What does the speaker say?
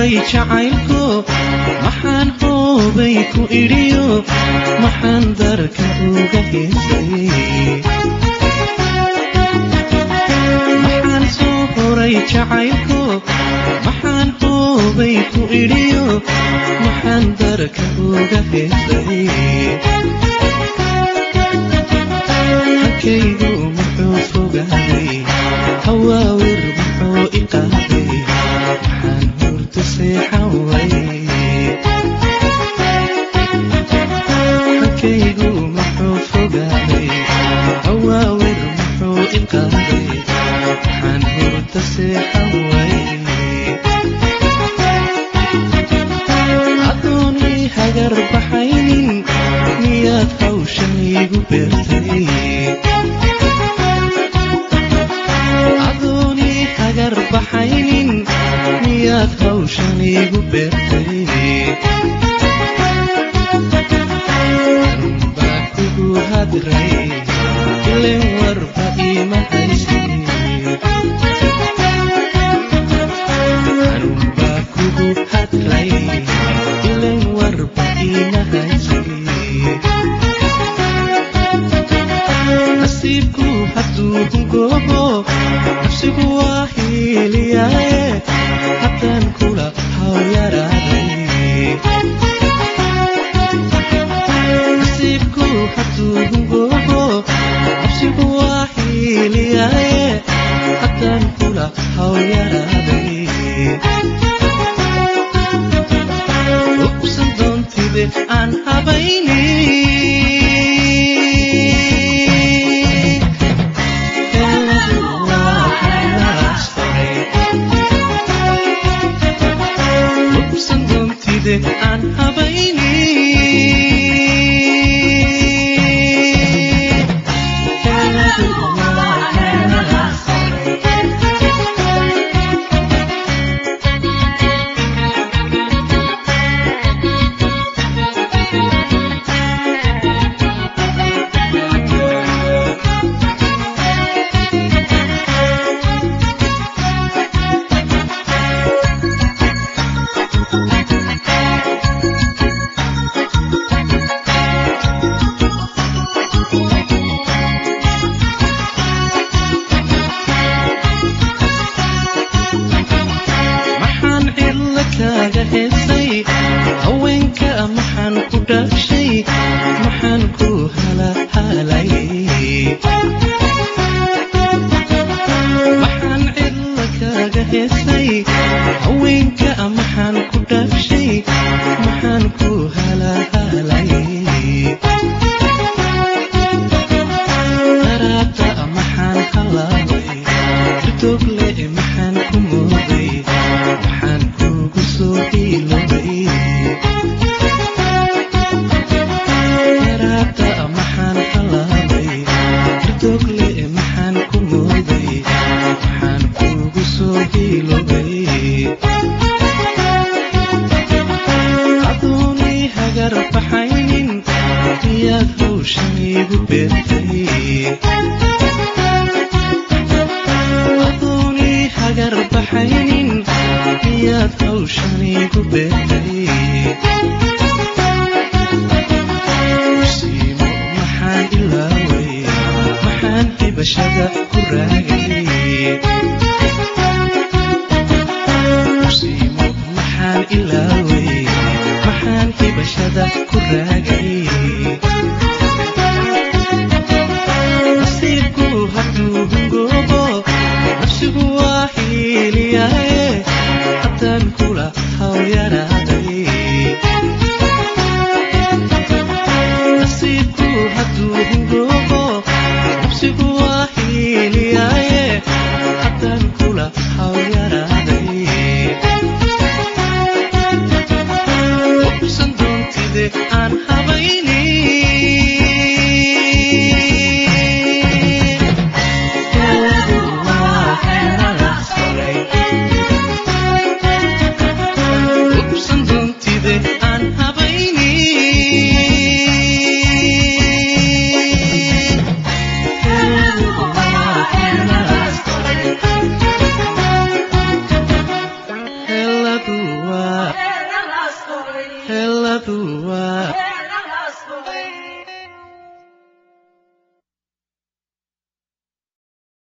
huray jacaylku maxaan hoobay ku idhiyo maxaan darka uga heesay maxaan soo huray jacaylku maxaan hoobay ku idhiyo maxaan darka uga heesay halkaygu muxuu fogaaday hawaawir muxuu i qaaday maxaan hurda seexan way halkaygu muxuu fogaaday hawaawir muxuu i qaaday maxaan hurda seexan way adoonii hagar baxaynin miyaad hawshan iigu beertay adoonii hagar baxaynin miyaad hawshan iigu beertay anbaa kugu hadray ilen warba iima haysin anbaa kugu hadray ilen warba iima haysin nasiibku hadduu hungoobo nafsigu waa hiiliyaaye haddaan kula hawyaraaday nasiibku hadduu hungoobo nafsigu waa hiiliyaaye haddaan kula hawyaraaday ubsan doontide aan habayni ubsan doontide aan habayni maxaan cidla kaaga heesay haweenka maxaan ku dhashay maxaan ku halaalay maxaan cidla kaaga heesay haweenka maxaan ku dhashay maxaan ku halaalay daraada maxaan halaabay irtogle maxaan ku mooday maxaan kugu soo hiilobay daraada maxaan halaabay irtogle maxaan ku mooday maxaan kugu soo hiilobay adoonii hagar baxaynin miyaad hawshan iigu beertay adoonii hagar baxaynin miyaad hawshan iigu beertay siimo maxaan ilaaway maxaan hibashada ku raagay siimo maxaan ilaaway maxaan hibashada ku raagay